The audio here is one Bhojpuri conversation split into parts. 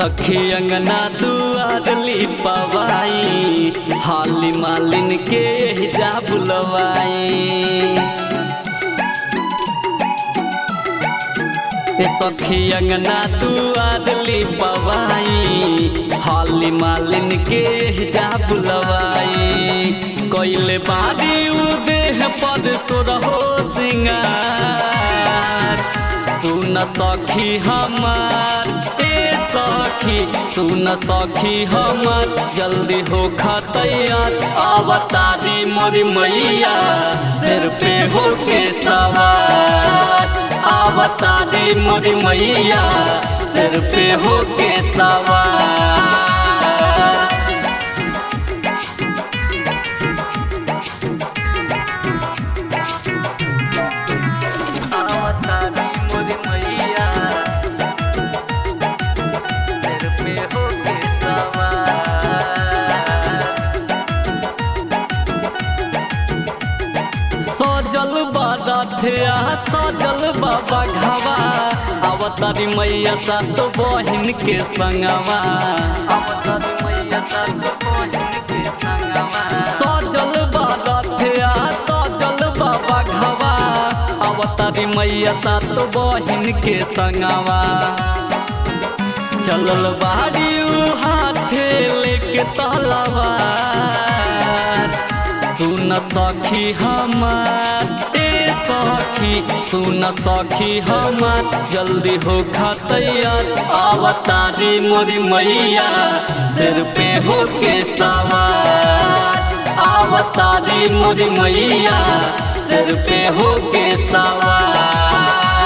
सखी अंगना दुआर लिपवाई हाली मालिन के जा बुलवाई ए सखी अंगना दुआर लिपवाई हाली मालिन के जा बुलवाई कोइले बारी उदेह पद सुरहो सिंगार सुन सखी हमार ए सखी सुन सखी हमार जल्दी हो तैयार अवतारी मोरी मैया सिर पे हो के सवार अवतारी मोरी मैया सिर पे हो के सवार अवतारी मोरी मैया सिर पे हो के सवार सजल बारथिया सजल बाबा घावा अवतारी मैया सात बहिन के संगवा अवतारी मैया सात बहिन के संगवा सजल बारथिया सजल बाबा घावा अवतारी मैया सात बहिन के संगवा चलल बाड़ी उ हाथे लेके तलवार सुन सखी हमार ए सखी सुन सखी हमार जल्दी हो तैयार अवतारी मोरी मैया सिर पे हो के सवार अवतारी मोरी मैया सिर पे हो के सवार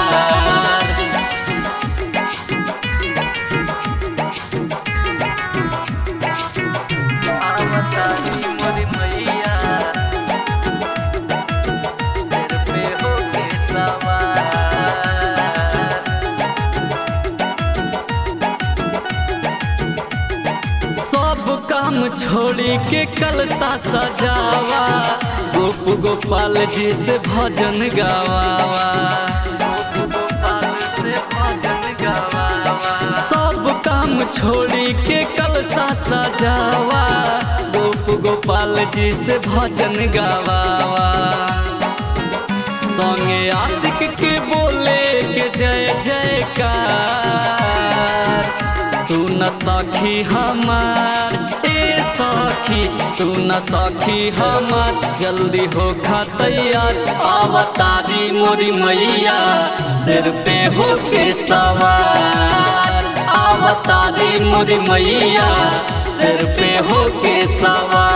अवतारी मोरी मैया सिर पे हो के सवार सब काम छोड़ी के कलसा सजावा गोप गोपाल जी से भजन गावावा गोप गोपाल से भजन गावावा सब काम छोड़ी के कलसा सजावा गोप गोपाल जी से भजन गावावा संगे आशिक के बोले के जय जयकार सुन सखी हमार ए सखी सुन सखी हमार जल्दी हो तैयार अवतारी मोरी मैया सिर पे हो के सवार अवतारी मोरी मैया सिर पे हो के सवार